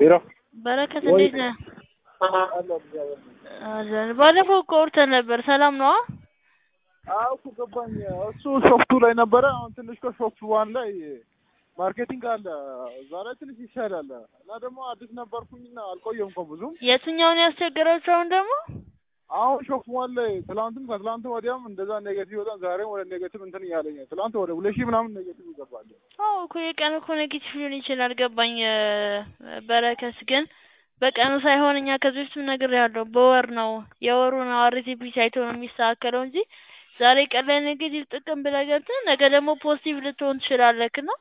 ሄሎ በረከት ወይ- እንዴት ነህ? አለን። ባለፈው እኮ አውርተን ነበር። ሰላም ነዋ? አዎ እኮ ገባኝ። እሱ ሾፍቱ ላይ ነበረ። አሁን ትንሽ ከሾፍቱ ዋን ላይ ማርኬቲንግ አለ። እዛ ላይ ትንሽ ይሻላል እና ደግሞ አዲስ ነበርኩኝና አልቆየም እኮ ብዙም። የትኛውን ያስቸገራችሁ አሁን ደግሞ? አሁን ሾፍቱ ዋን ላይ ትላንትም ከትላንት ወዲያም እንደዛ ኔጌቲቭ በጣም ዛሬም ወደ ኔጌቲቭ እንትን እያለኝ ትላንት ወደ ሁለት ሺህ ምናምን ኔጌቲቭ ይገባል። አዎ እኮ የቀን እኮ ኔጌቲቭ ሊሆን ይችላል። ገባኝ። በረከት ግን በቀኑ ሳይሆን እኛ ከዚህ በፊትም ነግሬሃለሁ፣ በወር ነው የወሩ ነው አርቲፒ ሳይቶ ነው የሚስተካከለው እንጂ ዛሬ ቀን ላይ ኔጌቲቭ ጥቅም ብለህ ገብተህ ነገ ደግሞ ፖዚቲቭ ልትሆን ትችላለህ እና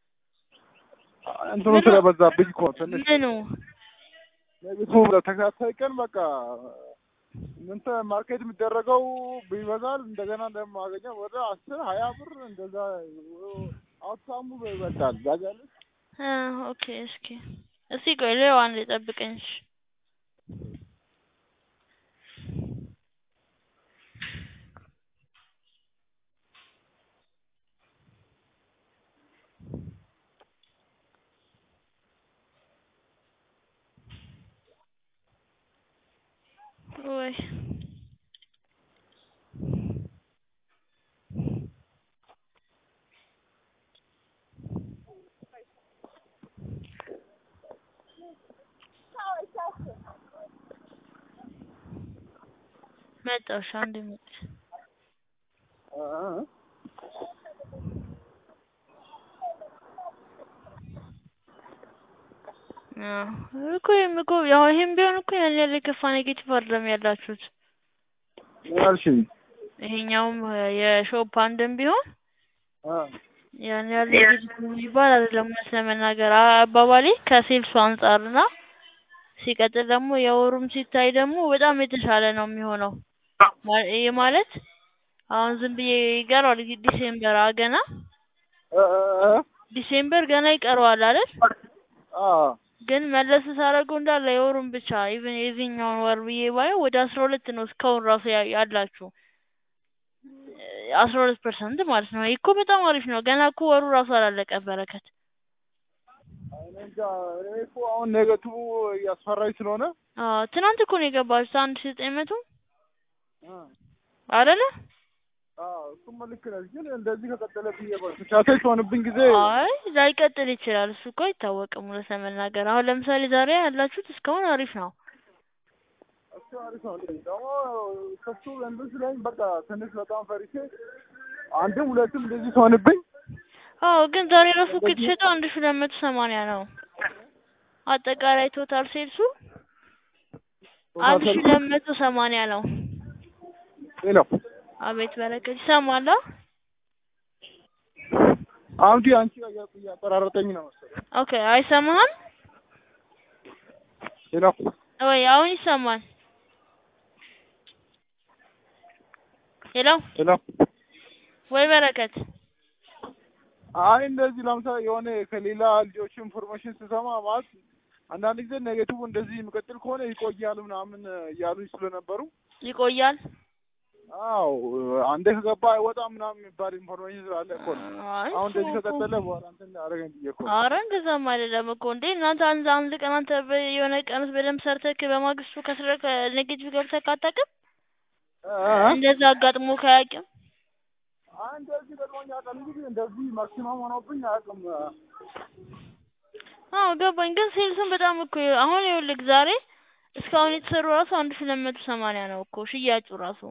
እንትኑ ምኑ? ስለበዛብኝ እኮ ትንሽ ምኑ ኔጌቲቭ ተከታታይ ቀን በቃ እንትን ማርኬት የሚደረገው ይበዛል። እንደገና እንደማገኘው ወደ አስር ሀያ ብር እንደዛ አውትካሙ ይበልጣል። ታውቂያለሽ? አ ኦኬ እስኪ እስኪ ቆይ ሌላው አንዴ ጠብቀኝ እሺ ወይ መጣሁ እሺ አንዴ መጣሁ አ- አዎ እኮ ይሄም እኮ ያው ይሄም ቢሆን እኮ ያን ያህል የከፋ ኔጌቲቭ አይደለም ያላችሁት። ምን አልሽኝ? ይሄኛውም የሾፕ አንድም ቢሆን አ ያን ያህል ኔጌቲቭ የሚባል አይደለም እውነት ለመናገር አባባሌ ከሴልሱ አንጻር እና ሲቀጥል ደግሞ የወሩም ሲታይ ደግሞ በጣም የተሻለ ነው የሚሆነው። ማ- ይሄ ማለት አሁን ዝም ብዬ ይቀረዋል ዲሴምበር አ ገና አ- አ- ዲሴምበር ገና ይቀረዋል አይደል? አ ግን መለስ ሳደርገው እንዳለ የወሩን ብቻ ኢቭን የዚህኛውን ወር ብዬ ባየው ወደ አስራ ሁለት ነው እስካሁን ራሱ ያ- ያላችሁ አስራ ሁለት ፐርሰንት ማለት ነው። ይህ እኮ በጣም አሪፍ ነው። ገና እኮ ወሩ ራሱ አላለቀ በረከት። እኔ እንጃ እኔ እኮ አሁን ኔጌቲቭ እያስፈራኝ ስለሆነ አዎ ትናንት እኮ ነው የገባችሁት አንድ ሺህ ዘጠኝ መቶ አ አይደለ? አዎ እሱማ ልክ ነሽ። ግን እንደዚህ ከቀጠለ ብዬ ተቻታይ ሲሆንብኝ ጊዜ አይ ላይቀጥል ይችላል። እሱ እኮ አይታወቅም እውነት ለመናገር አሁን ለምሳሌ ዛሬ ያላችሁት እስካሁን አሪፍ ነው። እሱ አሪፍ ነው። ደግሞ ከሱ እንትን ስለኝ በቃ ትንሽ በጣም ፈሪቼ አንድም ሁለትም እንደዚህ ሲሆንብኝ አዎ ግን ዛሬ ራሱ እኮ የተሸጠው አንድ ሺህ ሁለት መቶ ሰማንያ ነው። አጠቃላይ ቶታል ሴልሱ አንድ ሺህ ሁለት መቶ ሰማንያ ነው። ሄሎ አቤት በረከት ይሰማል? አ? አሁን ዲ አንቺ ጋር እያጠራረጠኝ ነው መሰለኝ። ኦኬ አይሰማህም ሄሎ ወይ? አሁን ይሰማል? ሄሎ ሄሎ ወይ በረከት አይ እንደዚህ ለምሳሌ የሆነ ከሌላ ልጆች ኢንፎርሜሽን ስሰማ ማለት አንዳንድ ጊዜ ኔጌቲቭ እንደዚህ የሚቀጥል ከሆነ ይቆያል ምናምን እያሉኝ ስለነበሩ ይቆያል? አዎ አንዴ ከገባ አይወጣም ምናምን የሚባል ኢንፎርሜሽን ስላለ እኮ ነው። አይ አሁን እንደዚህ እሱ እኮ- ከቀጠለ በኋላ እንትን አደረገኝ ብዬ እኮ ነው። አረ እንደዛም አይደለም እኮ እንዴ እናንተ አንድ አንድ ቀን አንተ በ- የሆነ ቀን ውስጥ በደንብ ሰርተህ በማግስቱ ከስረህ ኔጌቲቭ ገብተህ ካታውቅም አ- አ- እንደዛ አጋጥሞ ካያውቅም አይ እንደዚህ ገጥሞኝ ያውቃል እንጂ እንደዚህ ማክሲመም ሆኖብኝ አያውቅም። አዎ ገባኝ። ግን ሴልሱን በጣም እኮ አሁን ይኸውልህ ዛሬ እስካሁን የተሰሩ ራሱ አንድ ሺህ ሁለት መቶ ሰማንያ ነው እኮ ሽያጩ ራሱ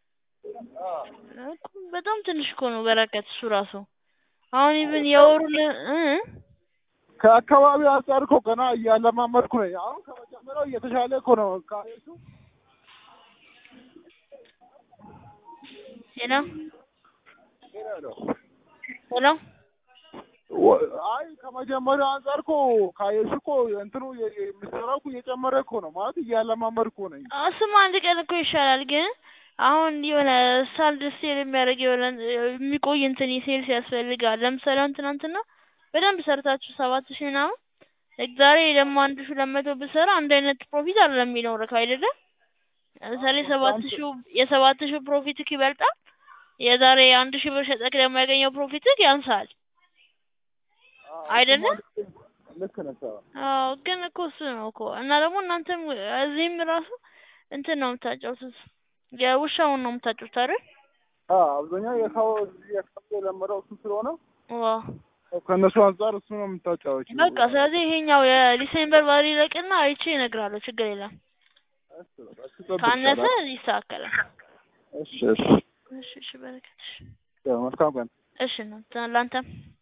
እኮ በጣም ትንሽ እኮ ነው በረከት እሱ ራሱ አሁን ኢቭን የወሩን እ ከአካባቢ አንጻር እኮ ገና እያለማመድኩ ነኝ። አሁን ከመጀመሪያው እየተሻለ እኮ ነው ካየሱ ሄሎ ሄሎ ወ- አይ ከመጀመሪያው አንጻር እኮ ካየሱ እኮ እንትኑ የ- የ- የምሰራው እኮ እየጨመረ እኮ ነው ማለት እያለማመድኩ ነኝ። እሱማ አንድ ቀን እኮ ይሻላል። ግን አሁን የሆነ ሳልድ ሴል የሚያደርግ የሆነ የሚቆይ እንትን ሴልስ ያስፈልጋል። ለምሳሌ አሁን ትናንትና በደንብ ሰርታችሁ ሰባት ሺህ ምናምን ዛሬ ደግሞ አንድ ሺህ ሁለት መቶ ብሰራ አንድ አይነት ፕሮፊት አይደለም የሚኖርህ አይደለም። ለምሳሌ ሰባት ሺህ የሰባት ሺህ ፕሮፊትክ ይበልጣል። የዛሬ አንድ ሺህ ብር ሸጠክ ደግሞ ያገኘው ፕሮፊትክ ያንሳል አይደለም። ልክ ነህ። አዎ አዎ ግን እኮ እሱ ነው እኮ እና ደግሞ እናንተም እዚህም ራሱ እንትን ነው የምታጫውቱት የውሻውን ነው የምታጫውቱት አይደል? አዎ አብዛኛው የካው የካው የለመደው እሱ ስለሆነ ዋው ከእነሱ አንጻር እሱ ነው የምታጫወች። በቃ ስለዚህ ይሄኛው የዲሴምበር ባሪ ይለቅና አይቼ እነግርሃለሁ። ችግር የለም። ካነሰ ይስተካከላል። እሺ እሺ እሺ እሺ በረከት እሺ ያው መልካም ቀን። እሺ ነው ለአንተም